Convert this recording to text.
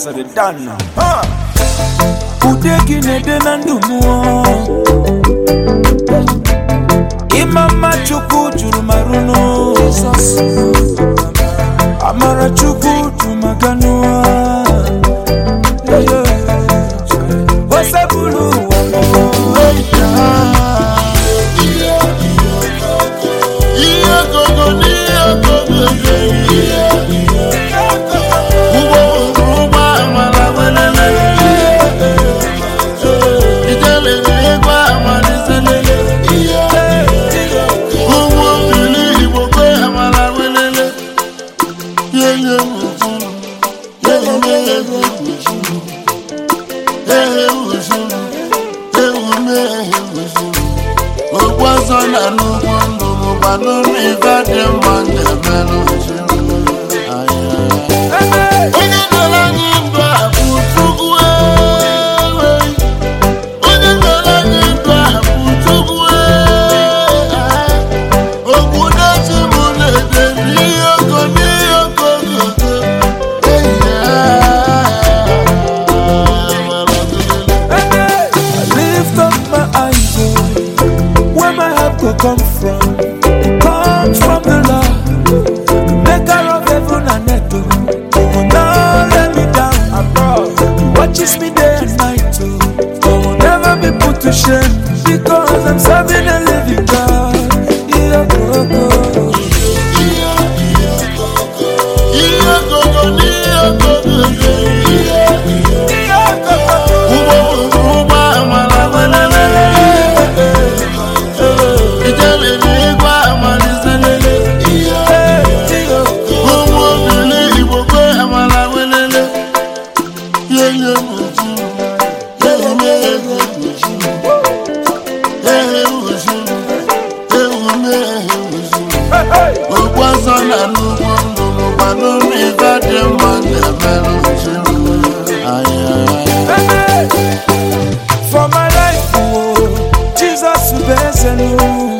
asịrị dan ude gị na-ede na ndụ mụọ ịma mma chukwu juru marụnụ amara chukwu jumaganụa osebulu ụwa ihe gogo n'ihe gogo ihe ụgbọ ụgbọ amara welele ijele ego amaliselele ụgbọ mmiri igbo kwe amara welele yeye mụzuru yeye ego mụzuru ehe mụzuru ewume ehe mụzuru okwu ọzọ na n'ugbo ndụ bụkwa n'ụlọ ife dị mma na-emelụ onye nọrọ anyị ndụ a bụ chukwu ewe onye nọrọ anyị ndụ a bụ chukwu ewe okwu na-esi m na-ede n'ihe oko n'ihe oko gogo I lift up my eyes, oh, where my help will come from. Comes from the Lord, the maker of heaven and earth. Oh, He will not let me down. He watches me day and night. Oh, I will never be put to shame because I'm serving a living God. Yeah, oh, oh. ihe gogo n'ihe gogo ụgbọ ụgbọ amara welele ijele n'igwe amaliselele ụmụ obili igbo kwe amara welele yeye mụzuru yeye ego mụzuru ehe mụzuru ewume ehe mụzuru okwu ọzọ na n'ugbo ndụ bụkwa n'ụlọ ife dị mma na-emerụ nchiri For my life, oh, Jesus, you best know.